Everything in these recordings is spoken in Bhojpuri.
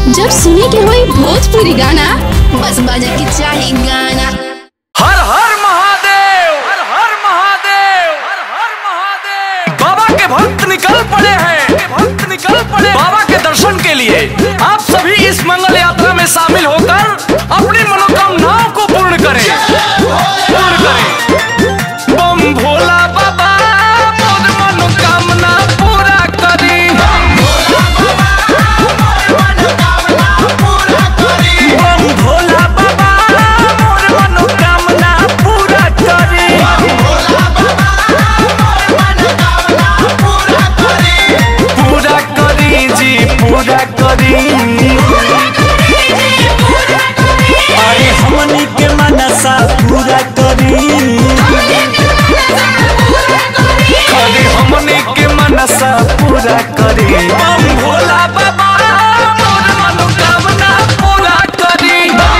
जब सुने के होई भोजपुरी गाना बस बजे के चाही गाना हर हर महादेव हर हर महादेव हर हर महादेव बाबा के भक्त निकल पड़े हैं भक्त निकल पड़े बाबा के दर्शन के लिए आप सभी इस मंगल यात्रा में शामिल होकर अपनी मनोकामनाओं को पूर्ण करें पूर्ण करें बम भोला बाबा मोर मनोकामना पूरा करी बम भोला बाबा मोर मनोकामना पूरा करी पूरा करी जी पूरा करी अरे हमनी के मनसा पूरा करी करी हमने के मनसा पूरा करी बम भोला बाबा मोर मनोकामना पूरा करी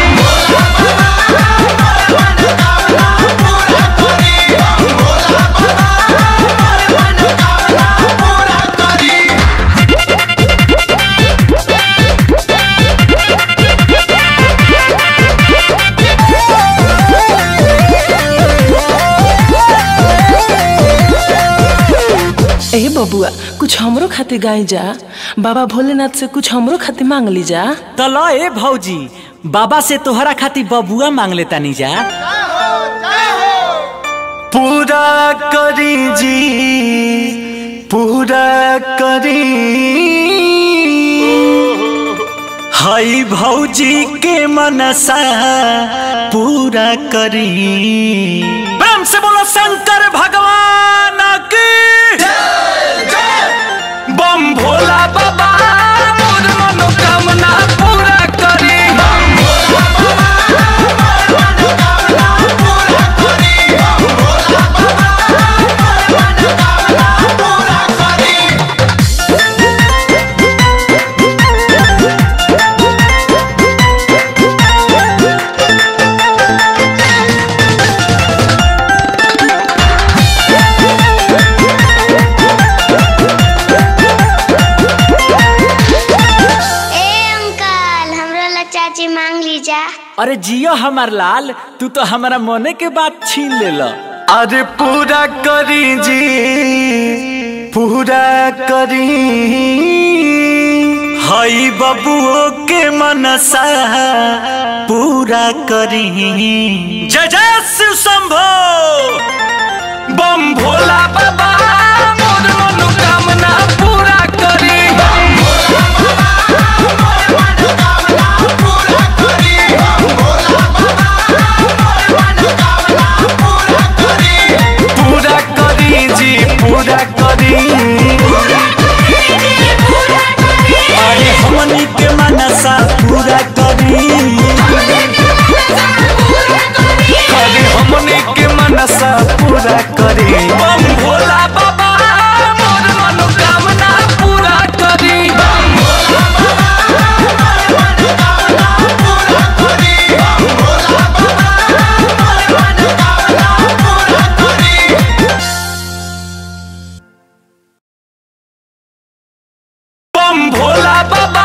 ए बबुआ कुछ हमरो खातिर गाई जा बाबा भोलेनाथ से कुछ हमरो खातिर मांग ली जा तो लो ए भौजी बाबा से तोहरा खातिर बबुआ मांग लेता नी जा पूरा करी जी पूरा करी हई भौजी के मनसा पूरा करी प्रेम से बोलो शंकर भगवान की बम भोला बाबा मोर मनोकामना पूरा करी ए अंकल हमरो ला चाची मांग लीजा अरे जियो हमार लाल तू तो हमारा मने के बात छीन ले लो अरे पूरा करी जी पूरा करी हई बबुओ के मनसा पूरा करी जय जय शिव शंभो बम भोला बाबा मोर मनोकामना पूरा करी पूरा करी जी पूरा करी अरे हमनी के मनसा पूरा करी करी हमने के मनसा पूरा करी बम भोला बाबा मोर मनोकामना पूरा करी बम भोला बाबा